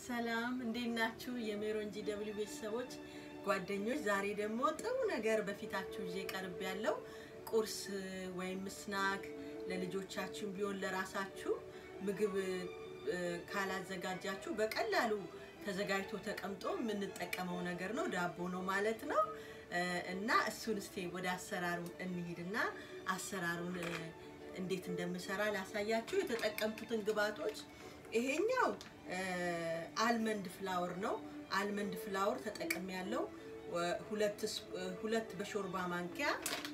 ሰላም እንዴት ናችሁ? የሜሮን ጂ ደብሊው ቤተሰቦች ጓደኞች፣ ዛሬ ደግሞ ጥሩ ነገር በፊታችሁ ይዤ ቀርብ ያለው ቁርስ ወይም ስናክ ለልጆቻችሁ ቢሆን ለራሳችሁ ምግብ እ፣ ካላዘጋጃችሁ በቀላሉ ተዘጋጅቶ ተቀምጦ የምንጠቀመው ነገር ነው። ዳቦ ነው ማለት ነው እ፣ እና እሱን እስቴ ወደ አሰራሩ እንሂድና አሰራሩን እ፣ እንዴት እንደምሰራ ላሳያችሁ። የተጠቀምኩትን ግብአቶች ይሄኛው እ፣ አልመንድ ፍላወር ነው። አልመንድ ፍላወር ተጠቅሜ ያለው ሁለት ስ- እ፣ ሁለት በሾርባ ማንኪያ።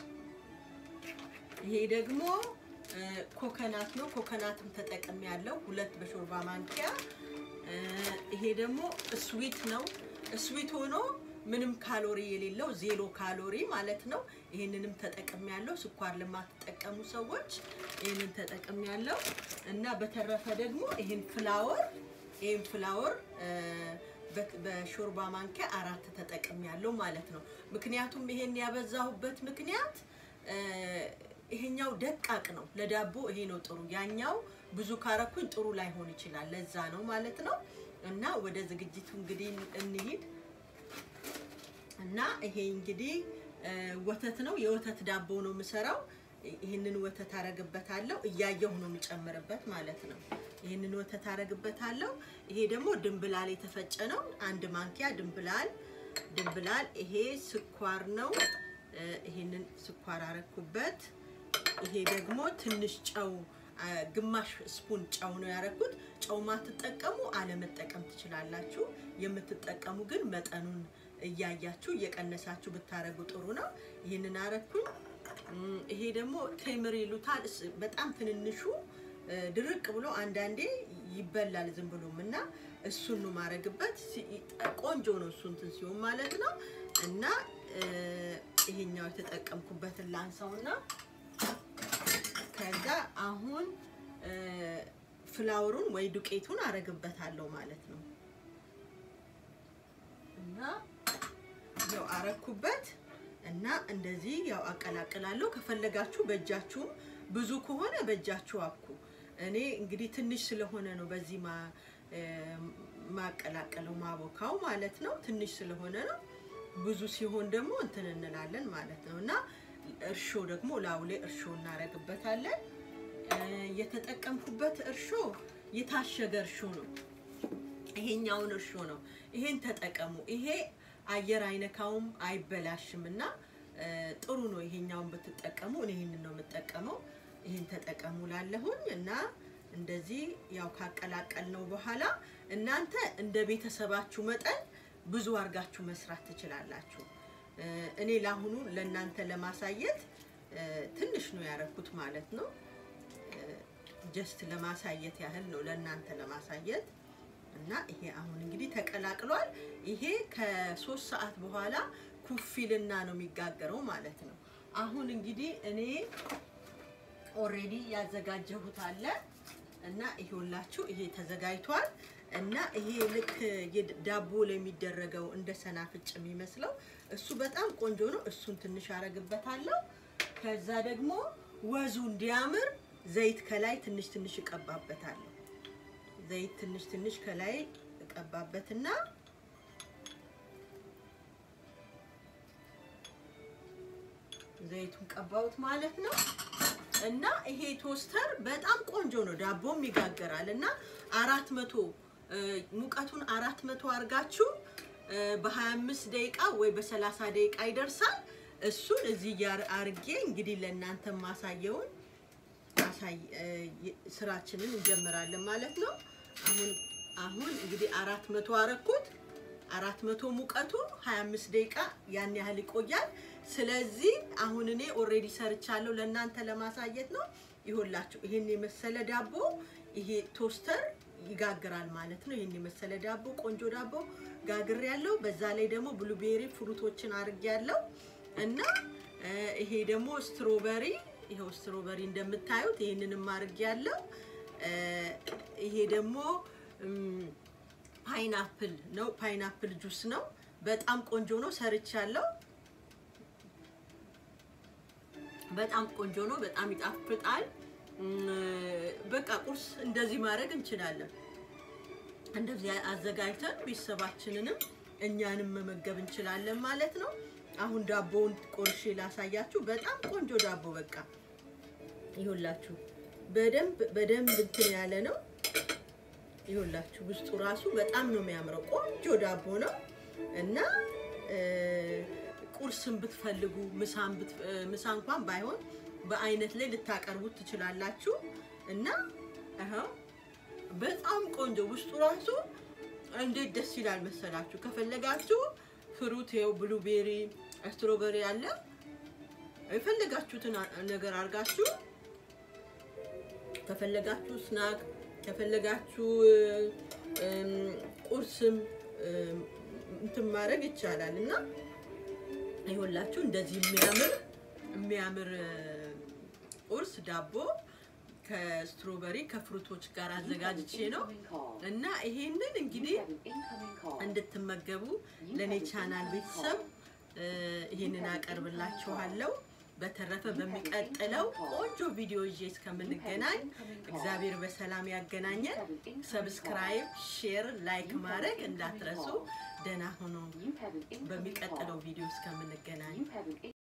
ይሄ ደግሞ እ፣ ኮኮናት ነው። ኮኮናትም ተጠቅሜ ያለው ሁለት በሾርባ ማንኪያ። እ፣ ይሄ ደግሞ ስዊት ነው። ስዊት ሆኖ ምንም ካሎሪ የሌለው ዜሮ ካሎሪ ማለት ነው። ይህንንም ተጠቅሜ ያለው ስኳር ለማትጠቀሙ ሰዎች ይህንን ተጠቅሜ ያለው እና በተረፈ ደግሞ ይህን ፍላወር ይህን ፍላወር እ፣ በ- በሾርባ ማንኪያ አራት ተጠቅሜ ያለው ማለት ነው። ምክንያቱም ይሄን ያበዛሁበት ምክንያት እ፣ ይሄኛው ደቃቅ ነው። ለዳቦ ይሄ ነው ጥሩ። ያኛው ብዙ ካረኩኝ ጥሩ ላይሆን ይችላል። ለዛ ነው ማለት ነው። እና ወደ ዝግጅቱ እንግዲህ እንሂድ እና ይሄ እንግዲህ እ፣ ወተት ነው። የወተት ዳቦ ነው የምሰራው። ይህንን ወተት አረግበታለሁ። እያየሁ ነው የምጨምርበት ማለት ነው። ይህንን ወተት አረግበታለሁ። ይሄ ደግሞ ድንብላል የተፈጨ ነው። አንድ ማንኪያ ድንብላል ድንብላል። ይሄ ስኳር ነው። እ፣ ይሄንን ስኳር አረኩበት። ይሄ ደግሞ ትንሽ ጨው አ፣ ግማሽ ስፑን ጨው ነው ያረኩት። ጨው ማትጠቀሙ አለመጠቀም ትችላላችሁ። የምትጠቀሙ ግን መጠኑን እያያችሁ እየቀነሳችሁ ብታረጉ ጥሩ ነው። ይህንን አረኩኝ። እም፣ ይሄ ደግሞ ቴምር ይሉታል። እስ- በጣም ትንንሹ እ፣ ድርቅ ብሎ አንዳንዴ ይበላል ዝም ብሎም እና እሱን ነው ማረግበት። ሲ- ቆንጆ ነው እሱ እንትን ሲሆን ማለት ነው እና እ፣ ይሄኛው የተጠቀምኩበትን ላንሳውና ከዛ አሁን እ፣ ፍላወሩን ወይ ዱቄቱን አረግበታለሁ ማለት ነው እና ያው አረኩበት እና እንደዚህ ያው አቀላቅላለሁ። ከፈለጋችሁ በእጃችሁም ብዙ ከሆነ በእጃችሁ አብኩ። እኔ እንግዲህ ትንሽ ስለሆነ ነው በዚህ ማ እ፣ ማቀላቀለው ማቦካው ማለት ነው። ትንሽ ስለሆነ ነው። ብዙ ሲሆን ደግሞ እንትን እንላለን ማለት ነው እና እርሾ ደግሞ ላዩ ላይ እርሾ እናረግበታለን። እ፣ የተጠቀምኩበት እርሾ የታሸገ እርሾ ነው። ይሄኛውን እርሾ ነው። ይሄን ተጠቀሙ። ይሄ አየር አይነካውም አይበላሽም እና እ፣ ጥሩ ነው። ይሄኛውን ብትጠቀሙ እኔ ይሄንን ነው የምጠቀመው። ይሄን ተጠቀሙ ላለሁኝ እና እንደዚህ ያው ካቀላቀል ነው በኋላ እናንተ እንደ ቤተሰባችሁ መጠን ብዙ አድርጋችሁ መስራት ትችላላችሁ። እ፣ እኔ ለአሁኑ ለእናንተ ለማሳየት እ፣ ትንሽ ነው ያረኩት ማለት ነው። ጀስት ለማሳየት ያህል ነው ለእናንተ ለማሳየት እና ይሄ አሁን እንግዲህ ተቀላቅሏል። ይሄ ከሶስት ሰዓት በኋላ ኩፊልና ነው የሚጋገረው ማለት ነው። አሁን እንግዲህ እኔ ኦሬዲ ያዘጋጀሁት አለ እና ይሄውላችሁ ይሄ ተዘጋጅቷል እና ይሄ ልክ የድ- ዳቦ ላይ የሚደረገው እንደ ሰናፍጭ የሚመስለው እሱ በጣም ቆንጆ ነው። እሱን ትንሽ አረግበታለሁ። ከዛ ደግሞ ወዙ እንዲያምር ዘይት ከላይ ትንሽ ትንሽ እቀባበታለሁ። ዘይት ትንሽ ትንሽ ከላይ እቀባበትና ዘይቱን ቀባሁት ማለት ነው። እና ይሄ ቶስተር በጣም ቆንጆ ነው። ዳቦም ይጋገራል እና አራት መቶ ሙቀቱን አራት መቶ አርጋችሁ በ25 ደቂቃ ወይ በ30 ደቂቃ ይደርሳል። እሱን እዚህ ጋር አርጌ እንግዲህ ለእናንተ ማሳየውን አሳይ እ፣ ስራችንን እንጀምራለን ማለት ነው። አሁን አሁን እንግዲህ አራት መቶ አረኩት። አራት መቶ ሙቀቱ 25 ደቂቃ ያን ያህል ይቆያል። ስለዚህ አሁን እኔ ኦሬዲ ሰርቻለሁ ለእናንተ ለማሳየት ነው። ይሁላችሁ ይሄን የመሰለ ዳቦ ይሄ ቶስተር ይጋግራል ማለት ነው። ይሄን የመሰለ ዳቦ ቆንጆ ዳቦ ጋግር ያለው በዛ ላይ ደግሞ ብሉቤሪ ፍሩቶችን አርግ ያለው እና እ፣ ይሄ ደግሞ ስትሮበሪ ይኸው ስትሮበሪ እንደምታዩት ይሄንንም አርግ ያለው ይሄ ደግሞ እም፣ ፓይናፕል ነው። ፓይናፕል ጁስ ነው። በጣም ቆንጆ ነው። ሰርቻለሁ። በጣም ቆንጆ ነው። በጣም ይጣፍጣል። እም፣ በቃ ቁርስ እንደዚህ ማድረግ እንችላለን። እንደዚህ አዘጋጅተን ቤተሰባችንንም እኛንም መመገብ እንችላለን ማለት ነው። አሁን ዳቦውን ቆርሼ ላሳያችሁ። በጣም ቆንጆ ዳቦ በቃ ይሁላችሁ። በደንብ በደንብ እንትን ያለ ነው። ይሁላችሁ ውስጡ ራሱ በጣም ነው የሚያምረው። ቆንጆ ዳቦ ነው እና ቁርስን ብትፈልጉ ምሳ እንኳን ባይሆን በአይነት ላይ ልታቀርቡት ትችላላችሁ እና ይኸው በጣም ቆንጆ ውስጡ ራሱ እንዴት ደስ ይላል መሰላችሁ። ከፈለጋችሁ ፍሩት ይኸው ብሉቤሪ፣ ስትሮበሪ አለ የፈለጋችሁትን ነገር አድርጋችሁ ከፈለጋችሁ ስናክ ከፈለጋችሁ ቁርስም እንትን ማድረግ ይቻላል እና ይኸውላችሁ እንደዚህ የሚያምር የሚያምር ቁርስ ዳቦ ከስትሮበሪ ከፍሩቶች ጋር አዘጋጅቼ ነው እና ይሄንን እንግዲህ እንድትመገቡ ለእኔ ቻናል ቤተሰብ ይሄንን አቀርብላችኋለሁ። በተረፈ በሚቀጥለው ቆንጆ ቪዲዮ ይዤ እስከምንገናኝ እግዚአብሔር በሰላም ያገናኘን። ሰብስክራይብ፣ ሼር፣ ላይክ ማድረግ እንዳትረሱ። ደህና ሁኑ። በሚቀጥለው ቪዲዮ እስከምንገናኝ